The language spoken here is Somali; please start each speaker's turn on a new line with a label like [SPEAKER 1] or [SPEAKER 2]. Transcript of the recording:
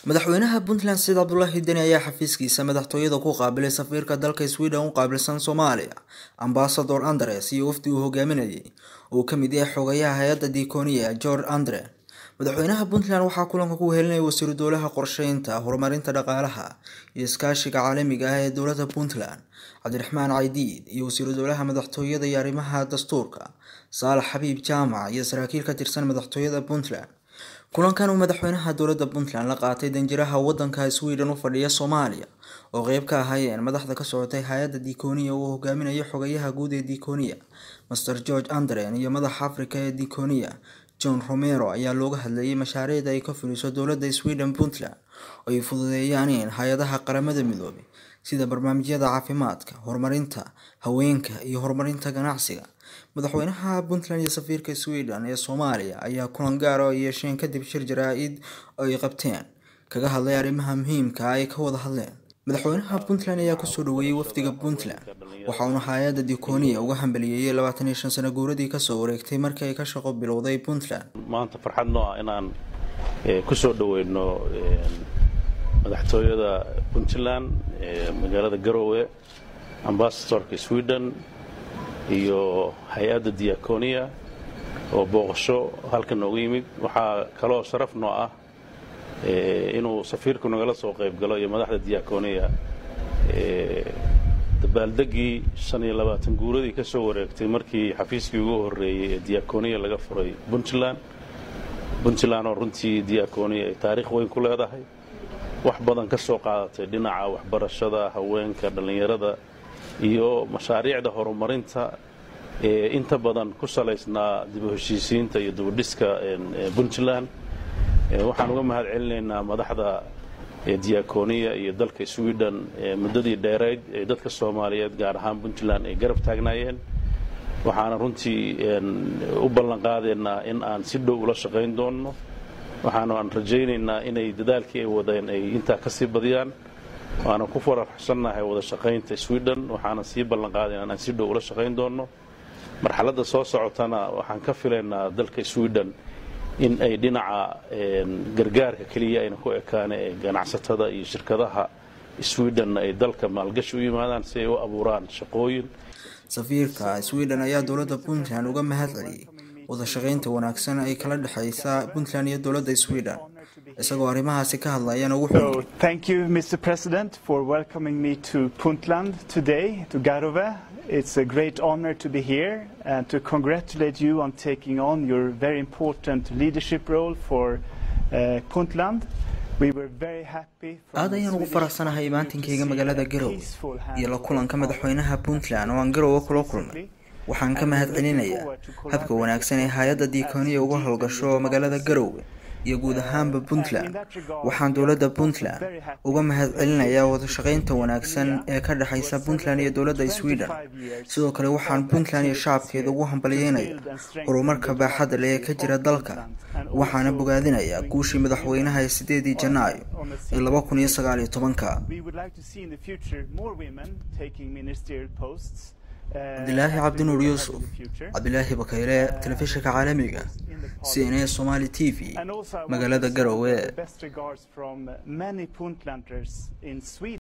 [SPEAKER 1] madaxweynaha puntland said cabdulaahi deni ayaa xafiiskiisa madaxtooyada ku qaabilay safiirka dalka sweden u qaabilsan soomaaliya ambasador andres iyo wafdi uu hogaaminayay uu kamid yahay xogayaha hay-adda diikooniya george andre madaxweynaha puntland waxaa kulanka ku helinaya wasiiru dowlaha qorsheynta horumarinta dhaqaalaha iyo iskaashiga caalamiga ah ee dowlada puntland cabdiraxmaan caydiid iyo wasiiru dowlaha madaxtooyada iyo arrimaha dastuurka saalax xabiib jaamac iyo saraakiil ka tirsan madaxtooyada puntland kulankan uu madaxweynaha dowlada puntland la qaatay danjiraha wadanka sweden u fadhiya soomaaliya oo qeyb ka ahaayeen madaxda ka socotay hay-adda diikooniya uu hogaaminayo xogayaha guud ee diikooniya master george andren iyo madaxa africa ee diikooniya john romero ayaa looga hadlayay mashaariicda ay ka fuliso dowlada sweden puntland oo ay fududeeyaan in hay-adaha qaramada midoobay sida barnaamijyada caafimaadka horumarinta haweenka iyo horumarinta ganacsiga madaxweynaha puntland iyo safiirka sweden ee soomaaliya ayaa kulan gaara ay yeesheen kadib shir jaraa-id oo ay qabteen kaga hadlay arrimaha muhiimka ay ka wada hadleen madaxweynaha puntland ayaa kusoo dhaweeyey wafdiga puntland waxa uuna hay-adda dikooniya uga hambaliyeeyey labaatan iyo shan sano guuradii kasoo wareegtay markii ay ka shaqo bilowday puntland
[SPEAKER 2] maanta farxad noo ah inaan kusoo dhaweyno madaxtooyada puntland magaalada garowe ambasadorka sweden iyo hay-adda diaconia oo booqasho halkan noogu yimid waxaa kaloo sharaf noo ah inuu safiirku nagala soo qayb galo iyo madaxda diaconia dabaaldegii shan iyo labaatan guuradii ka soo wareegtay markii xafiiskii ugu horreeyey ee diaconia laga furay puntland puntland oo runtii diaconia ay taariikh weyn ku leedahay wax badan ka soo qaadatay dhinaca waxbarashada haweenka dhallinyarada iyo mashaariicda horumarinta ee inta badan ku salaysnaa dib u heshiisiinta iyo dibudhiska puntland waxaan uga mahad celinaynaa madaxda diaconia iyo dalka sweden muddadii dheerayd ee dadka soomaaliyeed gaar ahaan puntland ay garab taagnaayeen waxaana runtii u ballanqaadaynaa in aan si dhow ula shaqayn doonno waxaanu aan rajaynaynaa inay dadaalkii ay wadeen ay intaa ka sii badiyaan waana ku faraxsannahay wada shaqaynta sweden waxaana sii ballanqaadayna inaan si dhow ula shaqayn doonno marxaladda soo socotana waxaan ka filaynaa dalka sweden in ay dhinaca gargaarka keliya ayna ku ekaane ee ganacsatada iyo shirkadaha sweden ay dalka maalgashi u yimaadaan si ay u abuuraan shaqooyin
[SPEAKER 1] safiirka sweden ayaa dowladda puntland uga mahad celiyey wada shaqaynta wanaagsan ay kala dhexaysa puntland iyo dowladda sweden isagoo arrimahaasi ka hadlayana wuxuu
[SPEAKER 3] Thank you, Mr. President, for welcoming me to Puntland today, to Garove. It's a great honor to be here and to congratulate you on taking on your very important leadership role for uh, Puntland. We were very happy from
[SPEAKER 1] aad
[SPEAKER 3] the
[SPEAKER 1] ayaan ugu
[SPEAKER 3] Swedish
[SPEAKER 1] faraxsanahay
[SPEAKER 3] point of view to
[SPEAKER 1] imaantinkayga
[SPEAKER 3] see
[SPEAKER 1] magaalada
[SPEAKER 3] a
[SPEAKER 1] garowe
[SPEAKER 3] peaceful
[SPEAKER 1] iyo la kulanka
[SPEAKER 3] handover
[SPEAKER 1] madaxweynaha
[SPEAKER 3] of
[SPEAKER 1] puntland oo aan garowe kula kulmay waxaan ka mahad celinayaa habka wanaagsan ee hay-adda diikooniya uga howlgasho magaalada garowe iyo guud ahaanba puntland waxaan dowladda puntland uga mahad celinayaa wada shaqaynta wanaagsan ee ka dhexaysa puntland iyo dowladda sweden sidoo kale waxaan puntland iyo shacabkeeda ugu hambalyeynaya horumarka baaxadda leh ee ka jira dalka waxaana bogaadinayaa guushii madaxweynaha ee sideedii janaayo ee laba kun iyo sagaal iyo tobanka
[SPEAKER 3] We would like to see in the future more women taking ministerial posts. uh,
[SPEAKER 1] cabdilaahi
[SPEAKER 3] as we
[SPEAKER 1] cabdinuur
[SPEAKER 3] move
[SPEAKER 1] yuusuf
[SPEAKER 3] ahead in the future.
[SPEAKER 1] cabdilaahi bakayle telefishinka caalamiga c n a somali t v
[SPEAKER 3] And also I want
[SPEAKER 1] magaalada
[SPEAKER 3] to send
[SPEAKER 1] garowe
[SPEAKER 3] the best regards from many Puntlanders in Sweden.